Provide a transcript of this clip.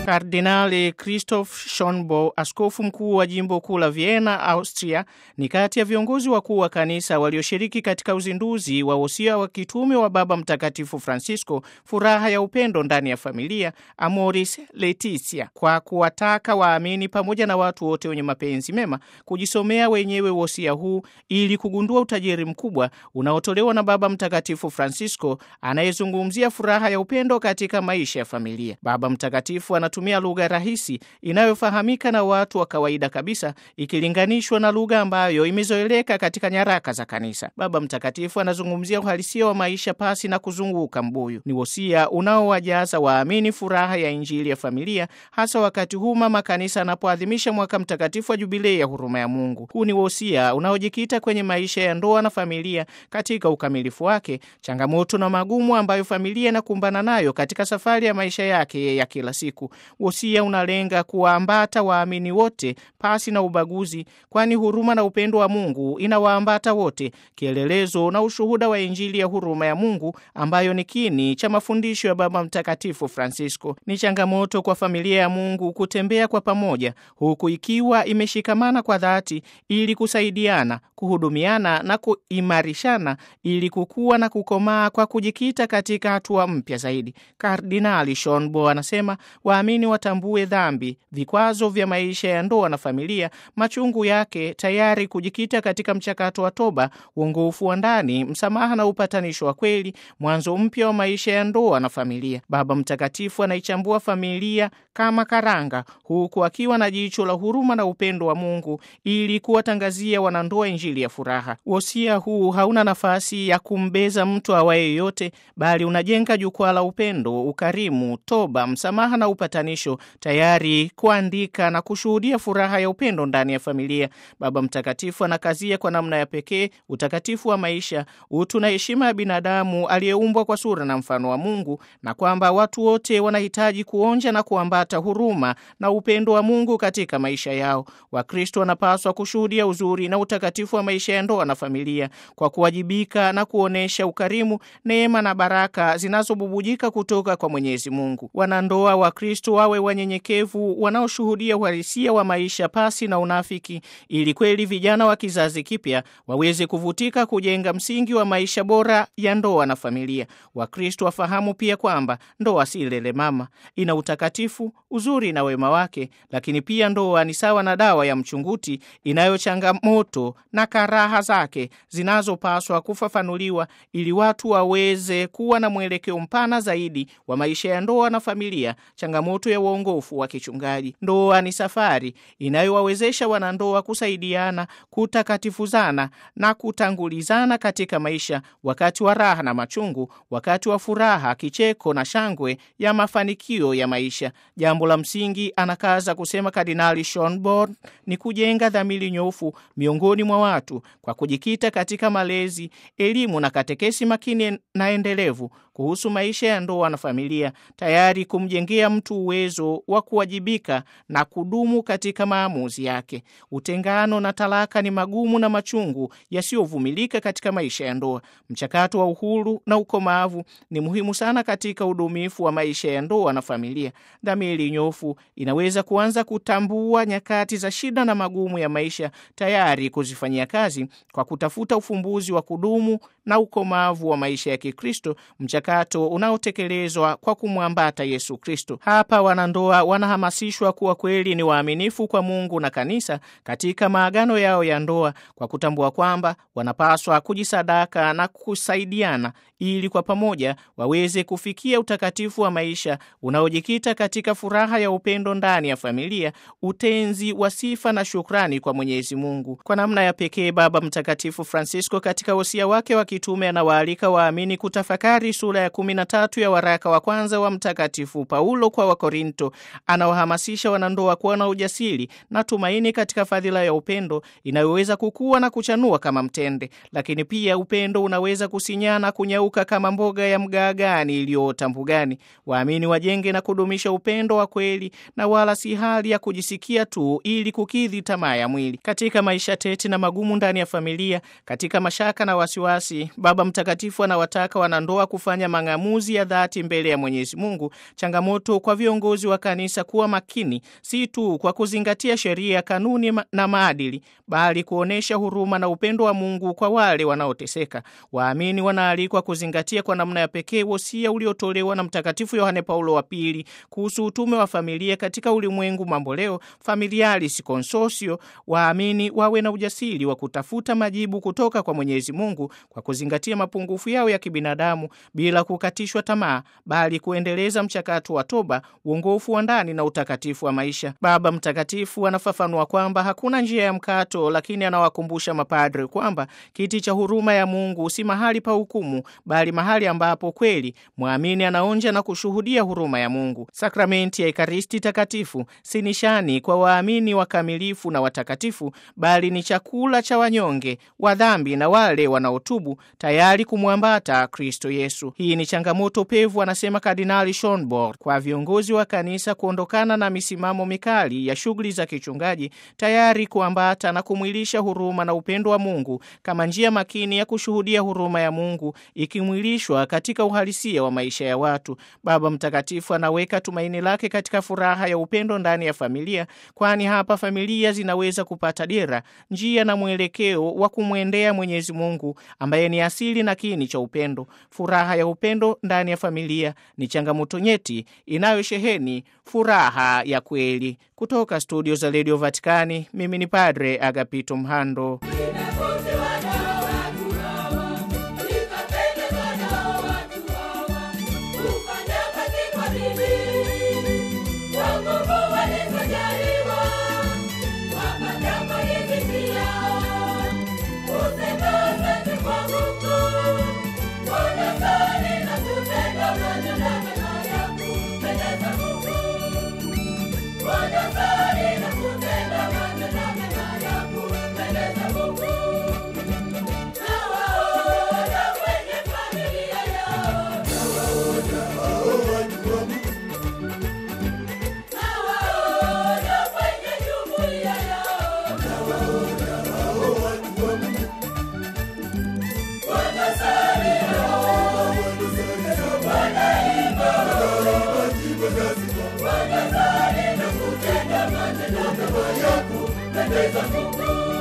Kardinali Christoph Schonborn, askofu mkuu wa jimbo kuu la Vienna, Austria, ni kati ya viongozi wakuu wa kanisa walioshiriki katika uzinduzi wa wosia wa kitume wa Baba Mtakatifu Francisco, furaha ya upendo ndani ya familia, Amoris Laetitia, kwa kuwataka waamini pamoja na watu wote wenye mapenzi mema kujisomea wenyewe wosia huu ili kugundua utajiri mkubwa unaotolewa na Baba Mtakatifu Francisco anayezungumzia furaha ya upendo katika maisha ya familia. Baba Mtakatifu anatumia lugha rahisi inayofahamika na watu wa kawaida kabisa ikilinganishwa na lugha ambayo imezoeleka katika nyaraka za kanisa. Baba Mtakatifu anazungumzia uhalisia wa maisha pasi na kuzunguka mbuyu. Ni wosia unaowajaza waamini furaha ya Injili ya familia, hasa wakati huu mama kanisa anapoadhimisha mwaka mtakatifu wa jubilei ya huruma ya Mungu. Huu ni wosia unaojikita kwenye maisha ya ndoa na familia katika ukamilifu wake, changamoto na magumu ambayo familia inakumbana nayo katika safari ya maisha yake ya kila siku. Wosia unalenga kuwaambata waamini wote pasi na ubaguzi, kwani huruma na upendo wa Mungu inawaambata wote, kielelezo na ushuhuda wa Injili ya huruma ya Mungu ambayo ni kini cha mafundisho ya Baba Mtakatifu Francisco. Ni changamoto kwa familia ya Mungu kutembea kwa pamoja, huku ikiwa imeshikamana kwa dhati, ili kusaidiana, kuhudumiana na kuimarishana, ili kukua na kukomaa kwa kujikita katika hatua mpya zaidi. Kardinali Schonborn anasema waamini watambue dhambi, vikwazo vya maisha ya ndoa na familia, machungu yake, tayari kujikita katika mchakato wa toba, uongofu wa ndani, msamaha na upatanisho wa kweli, mwanzo mpya wa maisha ya ndoa na familia. Baba Mtakatifu anaichambua familia kama karanga, huku akiwa na jicho la huruma na upendo wa Mungu ili kuwatangazia wanandoa Injili ya furaha. Wosia huu hauna nafasi ya kumbeza mtu awaye yoyote, bali unajenga jukwaa la upendo, ukarimu, toba, msamaha na upatanisho, tayari kuandika na kushuhudia furaha ya upendo ndani ya familia. Baba Mtakatifu anakazia kwa namna ya pekee utakatifu wa maisha, utu na heshima ya binadamu aliyeumbwa kwa sura na mfano wa Mungu, na kwamba watu wote wanahitaji kuonja na kuambata huruma na upendo wa Mungu katika maisha yao. Wakristo wanapaswa kushuhudia uzuri na utakatifu wa maisha ya ndoa na familia kwa kuwajibika na kuonyesha ukarimu, neema na baraka zinazobubujika kutoka kwa Mwenyezi Mungu. Wanandoa wa Kristo wawe wanyenyekevu, wanaoshuhudia uhalisia wa maisha pasi na unafiki, ili kweli vijana wa kizazi kipya waweze kuvutika kujenga msingi wa maisha bora ya ndoa na familia. Wakristo wafahamu pia kwamba ndoa si lele mama, ina utakatifu, uzuri na wema wake, lakini pia ndoa ni sawa na dawa ya mchunguti inayo changamoto na karaha zake zinazopaswa kufafanuliwa ili watu waweze kuwa na mwelekeo mpana zaidi wa maisha ya ndoa na familia. Changamoto ya uongofu wa kichungaji. Ndoa ni safari inayowawezesha wanandoa kusaidiana, kutakatifuzana na kutangulizana katika maisha, wakati wa raha na machungu, wakati wa furaha, kicheko na shangwe ya mafanikio ya maisha. Jambo la msingi, anakaza kusema Kardinali Schonborn, ni kujenga dhamiri nyofu miongoni mwa watu kwa kujikita katika malezi, elimu na katekesi makini na endelevu kuhusu maisha ya ndoa na familia, tayari kumjengea mtu uwezo wa kuwajibika na kudumu katika maamuzi yake. Utengano na talaka ni magumu na machungu yasiyovumilika katika maisha ya ndoa. Mchakato wa uhuru na ukomavu ni muhimu sana katika udumifu wa maisha ya ndoa na familia. Dhamiri nyofu inaweza kuanza kutambua nyakati za shida na magumu ya maisha, tayari kuzifanyia kazi kwa kutafuta ufumbuzi wa kudumu na ukomavu wa maisha ya Kikristo, mchakato unaotekelezwa kwa kumwambata Yesu Kristo. Hapa wanandoa wanahamasishwa kuwa kweli ni waaminifu kwa Mungu na kanisa katika maagano yao ya ndoa, kwa kutambua kwamba wanapaswa kujisadaka na kusaidiana ili kwa pamoja waweze kufikia utakatifu wa maisha unaojikita katika furaha ya upendo ndani ya familia, utenzi wa sifa na shukrani kwa Mwenyezi Mungu. Kwa namna ya pekee, Baba Mtakatifu Francisco katika wosia wake wa kitume anawaalika waamini kutafakari sura ya kumi na tatu ya waraka wa kwanza wa Mtakatifu Paulo kwa Wakorinto. Anawahamasisha wanandoa kuwa na ujasiri na tumaini katika fadhila ya upendo inayoweza kukua na kuchanua kama mtende, lakini pia upendo unaweza kusinyana, kunyauka kama mboga ya mgaagani iliyoota mbugani. Waamini wajenge na kudumisha upendo wa kweli na wala si hali ya kujisikia tu ili kukidhi tamaa ya mwili. Katika maisha tete na magumu ndani ya familia, katika mashaka na wasiwasi, Baba Mtakatifu anawataka wanandoa kufanya kufanya mang'amuzi ya dhati mbele ya Mwenyezi Mungu, changamoto kwa viongozi wa kanisa kuwa makini, si tu kwa kuzingatia sheria, kanuni na maadili, bali kuonyesha huruma na upendo wa Mungu kwa wale wanaoteseka. Waamini wanaalikwa kuzingatia kwa namna ya pekee wosia uliotolewa na Mtakatifu Yohane Paulo wa Pili kuhusu utume wa familia katika ulimwengu mamboleo, Familiaris Consortio. Waamini wawe na ujasiri wa kutafuta majibu kutoka kwa Mwenyezi Mungu kwa kuzingatia mapungufu yao ya kibinadamu bila kukatishwa tamaa, bali kuendeleza mchakato wa toba, uongofu wa ndani na utakatifu wa maisha. Baba Mtakatifu anafafanua kwamba hakuna njia ya mkato, lakini anawakumbusha mapadre kwamba kiti cha huruma ya Mungu si mahali pa hukumu, bali mahali ambapo kweli mwamini anaonja na kushuhudia huruma ya Mungu. Sakramenti ya Ekaristi Takatifu si nishani kwa waamini wakamilifu na watakatifu, bali ni chakula cha wanyonge wa dhambi na wale wanaotubu tayari kumwambata Kristo Yesu. Hii ni changamoto pevu, anasema Kardinali Schonborn, kwa viongozi wa kanisa kuondokana na misimamo mikali ya shughuli za kichungaji, tayari kuambata na kumwilisha huruma na upendo wa Mungu kama njia makini ya kushuhudia huruma ya Mungu ikimwilishwa katika uhalisia wa maisha ya watu. Baba Mtakatifu anaweka tumaini lake katika furaha ya upendo ndani ya familia, kwani hapa familia zinaweza kupata dira, njia na mwelekeo wa kumwendea Mwenyezi Mungu ambaye ni asili na kiini cha upendo. Furaha ya upendo ndani ya familia ni changamoto nyeti inayosheheni furaha ya kweli. Kutoka studio za redio Vatikani, mimi ni Padre Agapito Mhando. Wanazali na kutenda matendo mema ya kupendeza Mungu.